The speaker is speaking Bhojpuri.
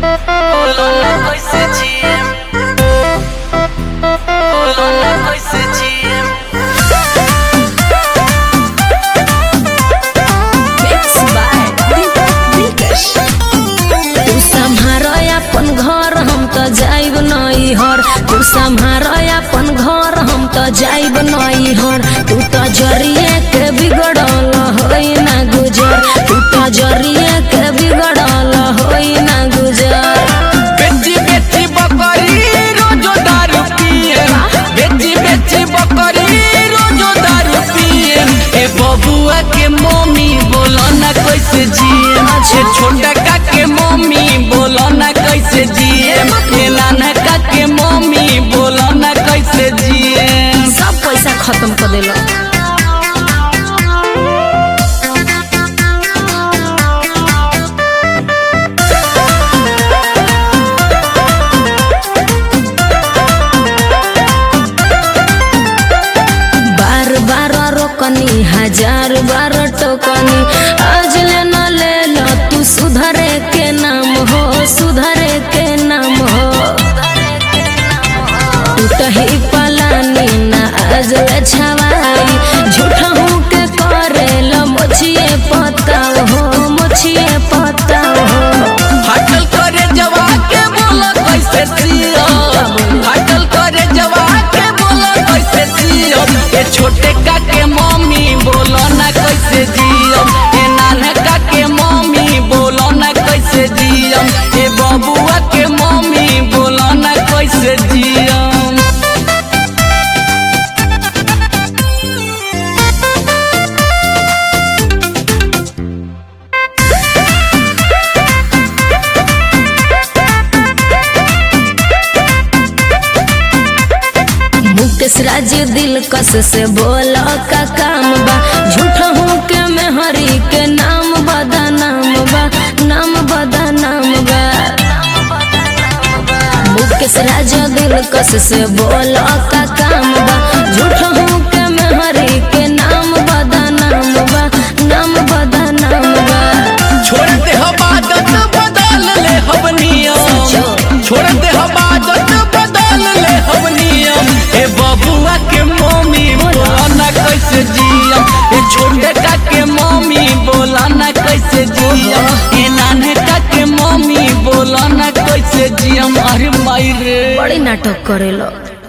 Hola, कैसे जिए Hola, कैसे जिए Mix by Vintage. तू सम्हार अपन घर हम त जाइब नई हर तू सम्हार अपन घर हम त जाइब नई हर तू त जरिए के बिगड़ल होई ना गुजर तू त जरिए के बिगड़ल होई ना गुजर बेची बेची बकरी रोजो दारू पिए बेची बेची बकरी रोजो दारू पिए ए बबुआ के मम्मी बोलो ना कैसे जिए ए छोटा का के मम्मी बोलो ना कैसे जिए ए नाना का के मम्मी बोलो ना कैसे जिए सब पैसा खत्म कर दिल बार बार रोकनी हजार बार टोकनी आज ले न ले लो तू सुधरे के नाम हो सुधरे के नाम हो टूटही पलानी ना आज ले छवाई झूठा हूँ के करे लो मोछिए पताओ हो मोछिए पताओ हो हटल करे जवा के बोला कैसे जियो हटल करे जवा के बोला कैसे जियो ए छोटे का के मम्मी बोलो ना कैसे जियो ए नाना का के मम्मी बोलो ना कैसे जियो ए बबुआ के मम्मी बोलो ना कैसे जियो मुकेश राज दिल कस से बोल का काम बा झूठा हूँ के मैं हरी के नाम बदा नाम बा नाम बदा नाम बा मुकेश राज दिल कस से बोल का काम बा झूठा हूँ के मैं हरी के नाम बदा नाम बा नाम बदा नाम बा छोड़ दे हम आदत बदल ले हम नियम छोड़ दे हम आदत बदल ले हम नियम ए बबुआ के मम्मी बोला ना कैसे जियम ए छोटे का के मम्मी बोला ना कैसे जियम ए नाने का के मम्मी बोला ना कैसे जियम अरे माई रे बड़ी नाटक करेलो